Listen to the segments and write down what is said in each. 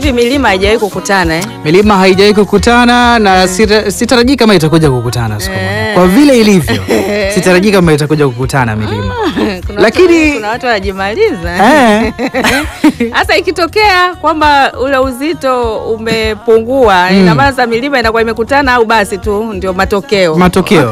hivi milima haijawahi kukutana eh? milima haijawahi kukutana na sita- sitarajii kama itakuja kukutana siku moja. Kwa vile ilivyo, sitarajii kama itakuja kukutana milima. Kuna Lakini- watu, kuna watu wanajimaliza Eh. Sasa ikitokea kwamba ule uzito umepungua, ina maana sasa milima inakuwa imekutana au basi tu ndio matokeo. Matokeo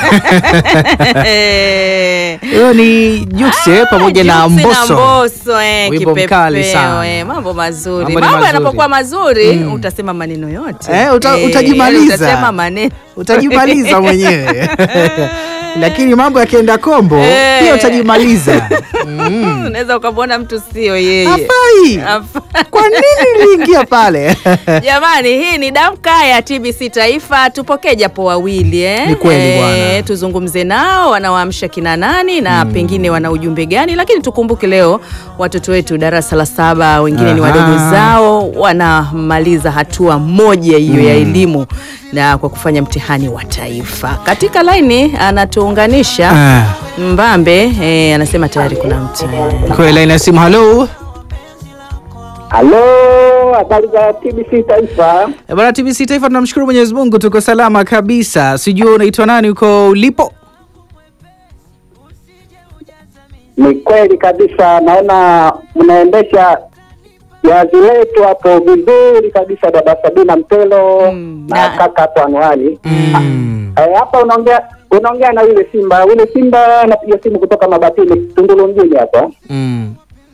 Eh. hiyo ni Jukse pamoja na Jux Mbosso. Mbosso, eh, Wimbo mkali kipepeo, sana. eh, mambo mazuri. Mambo Mambo, ni mazuri. yanapokuwa mazuri utasema maneno yote Eh, uta- utajimaliza. utasema maneno Utajimaliza mwenyewe lakini mambo yakienda kombo Eh. pia utajimaliza. unaweza ukamwona mtu sio yeye. Hafai. Hafai. Kwa nini niliingia pale? Jamani, hii ni damka ya TBC Taifa. Tupokee japo wawili eh? Ni kweli bwana. tuzungumze nao, wanawaamsha kina nani na pengine wana ujumbe gani, lakini tukumbuke leo watoto wetu darasa la saba, wengine ni Aha. wadogo zao, wanamaliza hatua moja hiyo ya elimu na kwa kufanya mtihani wa taifa. Katika laini anatuunganisha Ah, Mbambe eh, anasema tayari kuna mtu Kwa laini ya simu, halo Halo, habari za TBC Taifa. Eh, bwana TBC Taifa, tunamshukuru Mwenyezi Mungu tuko salama kabisa. Sijui unaitwa nani uko ulipo? Ni kweli kabisa, naona mnaendesha jazi letu hapo vizuri kabisa, dada Sabina Mpelo Mm, na na- kaka hapo Anwani. Mm. Eh, Hapa unaongea unaongea na yule Simba, yule Simba anapiga simu kutoka Mabatini, Tunduru mjini hapa. Mm.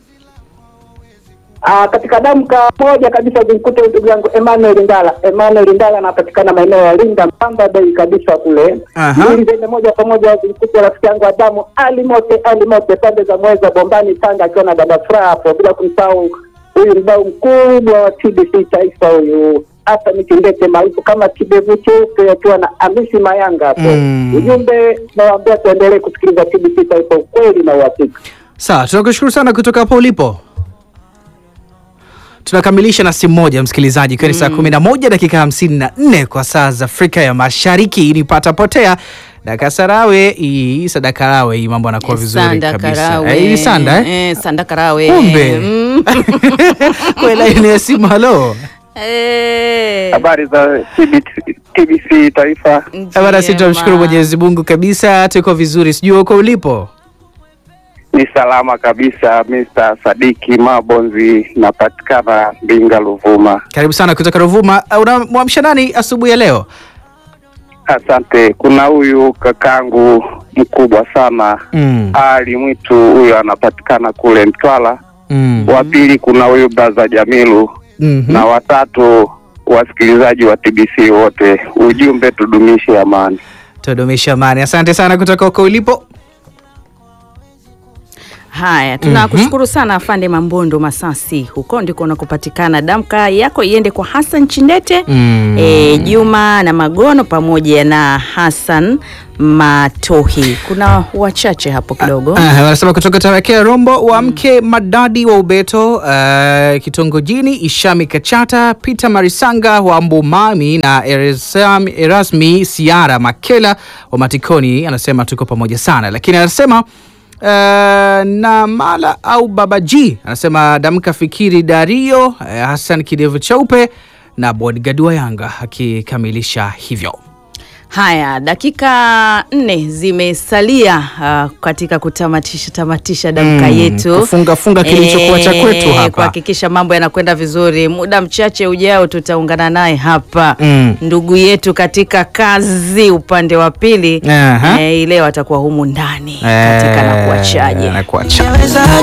Ah, katika damka moja kabisa zimkute ndugu yangu Emmanuel Ndala. Emmanuel Ndala anapatikana maeneo ya Linda Mpamba Bay kabisa kule. Aha. Mbili zende moja kwa moja zimkute rafiki yangu Adamu Ali Mote Ali Mote pande za Mweza Bombani Tanga akiwa na dada Furaha hapo, bila kumsahau huyu mdau mkubwa wa TBC Taifa huyu hata Mitindete maarufu kama kidevu cheupe akiwa na Amisi Mayanga hapo. Mm. Ujumbe nawaambia tuendelee kusikiliza TBC Taifa, ukweli na uhakika. Sawa, tunakushukuru sana kutoka hapo ulipo. Tunakamilisha na simu moja msikilizaji, ikiwa ni saa kumi na moja dakika hamsini na nne kwa saa za Afrika ya Mashariki. Ni pata potea Dakasarawe hii Sadakarawe, hii mambo anakuwa vizuri Sanda kabisa. Karawe. Eh, hii Sanda eh? Eh, Sanda Karawe. Kumbe. Mm. Kwa laini ya simu, halo. Eh. Habari za TBC, TBC Taifa. Bana, sisi tunamshukuru Njema. Mwenyezi Mungu kabisa, tuko vizuri. Sijui uko ulipo. Ni salama kabisa, Mr. Sadiki Mabonzi, napatikana Mbinga, Ruvuma. Karibu sana kutoka Ruvuma. Uh, Unamwamsha nani asubuhi ya leo? Asante. Kuna huyu kakangu mkubwa sana Mm. Ali Mwitu, huyu anapatikana kule Mtwara. Mm. Wa pili kuna huyu braza Jamilu Mhm. na watatu wasikilizaji wa TBC wote. Ujumbe tudumishe amani. Tudumisha amani. Asante sana kutoka huko ulipo. Haya, tunakushukuru sana afande Mambondo Masasi, huko ndiko unakopatikana. Damka yako iende kwa Hassan Chindete Mm. e, Juma na Magono pamoja na Hassan Matohi. Kuna wachache hapo kidogo. Ah, wanasema kutoka Tarakea Rombo wa mke Madadi wa Ubeto uh, kitongojini Ishami Kachata Peter Marisanga wa Mbumami na Erasam, Erasmi Siara Makela wa Matikoni anasema tuko pamoja sana, lakini anasema Uh, na mala au babaji anasema damka fikiri Dario uh, Hassan kidevu cheupe na bodyguard wa Yanga akikamilisha hivyo. Haya, dakika nne zimesalia uh, katika kutamatisha tamatisha damka Mm, yetu, kufunga- funga kilichokuwa cha kwetu hapa. kuhakikisha mambo yanakwenda vizuri. Muda mchache ujao tutaungana naye hapa Mm. ndugu yetu katika kazi upande wa pili Aha. eh, leo atakuwa humu ndani katika na kuachaje na kuachaje